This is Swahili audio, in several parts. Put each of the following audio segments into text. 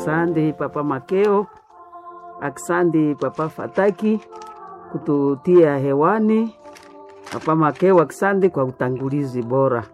Aksandi Papa Makeo, aksandi Papa Fataki kututia hewani. Papa Makeo, aksandi kwa utangulizi bora.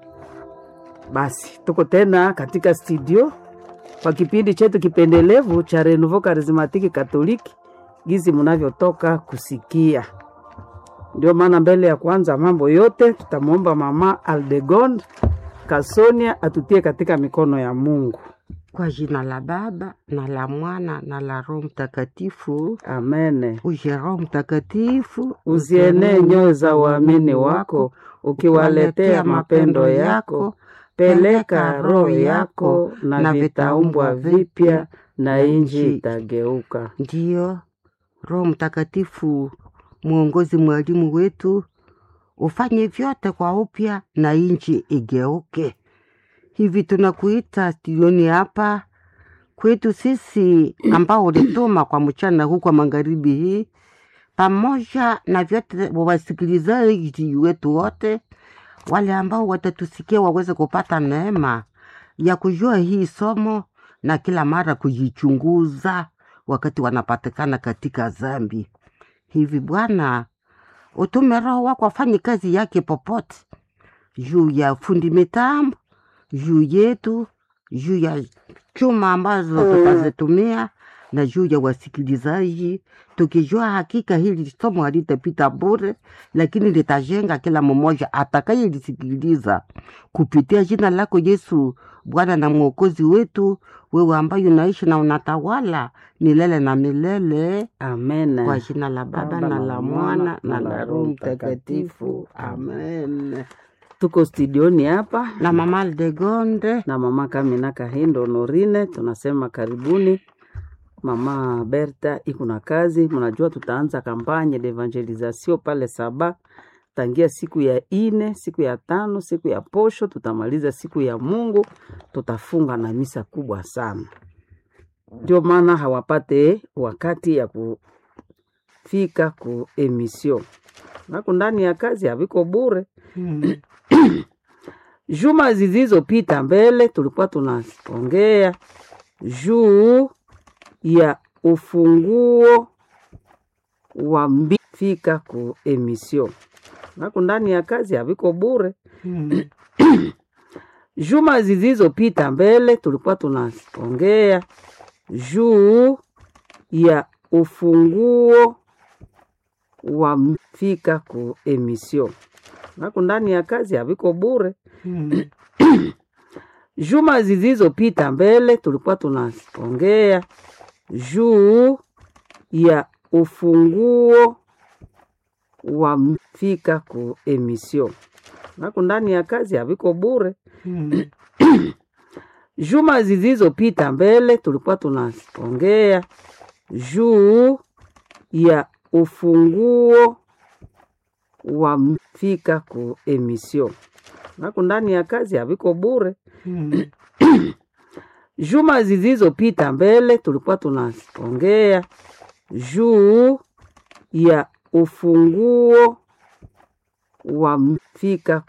Basi tuko tena katika studio kwa kipindi chetu kipendelevu cha Renouveau Charismatique Catholique, gizi mnavyotoka kusikia. Ndio maana mbele ya kwanza mambo yote tutamwomba Mama Aldegonde Kasonia atutie katika mikono ya Mungu. Kwa jina la Baba na la Mwana na la Roho Mtakatifu. Amene. Uje Roho Mtakatifu, Uzienee nyoyo za waamini wako, ukiwaletea mapendo yako. Peleka roho yako, na vitaumbwa vipya, na inji itageuka. Ndiyo Roho Mtakatifu, mwongozi, mwalimu wetu, ufanye vyote kwa upya na inchi igeuke. Hivi tunakuita studioni hapa kwetu sisi ambao ulituma kwa mchana huu kwa magharibi hii, pamoja na vyote wasikilizaji wetu wote wale ambao watatusikia waweze kupata neema ya kujua hii somo na kila mara kujichunguza wakati wanapatikana katika dhambi. Hivi Bwana, utume Roho wako afanye kazi yake popote, juu ya fundi mitambo, juu yetu, juu ya chuma ambazo tutazitumia na juu ya wasikilizaji, tukijua hakika hili somo halitapita bure, lakini litajenga kila mmoja atakayelisikiliza kupitia jina lako Yesu, Bwana na Mwokozi wetu, wewe ambaye unaishi na unatawala milele na milele, Amen. kwa jina la Baba na la Mwana na la Roho Mtakatifu, amen. Tuko studioni hapa Na Mama Aldegonde, na mama Kamina Kahindo Norine, tunasema karibuni. Mama Berta iko na kazi, mnajua tutaanza kampanye de evangelisation pale Saba tangia siku ya ine, siku ya tano, siku ya posho, tutamaliza siku ya Mungu, tutafunga na misa kubwa sana. Ndio maana hawapate wakati ya kufika ku emission nako ndani ya kazi haviko bure. hmm, Juma zilizopita mbele tulikuwa tunaongea juu ya ufunguo wa mbi fika ku emission nako ndani ya kazi haviko bure. hmm, Juma zilizopita mbele tulikuwa tunaongea juu ya ufunguo wa m- fika ku emission nako ndani ya kazi haviko bure. hmm, Juma zilizopita mbele tulikuwa tunaongea juu ya ufunguo wa m- fika ku emission nako ndani ya kazi haviko bure. hmm, Juma zilizopita mbele tulikuwa tunaongea juu ya ufunguo wa m- fika ku emission nako ndani ya kazi haviko bure. hmm, Juma zilizopita mbele tulikuwa tunaongea juu ya ufunguo wa m- fika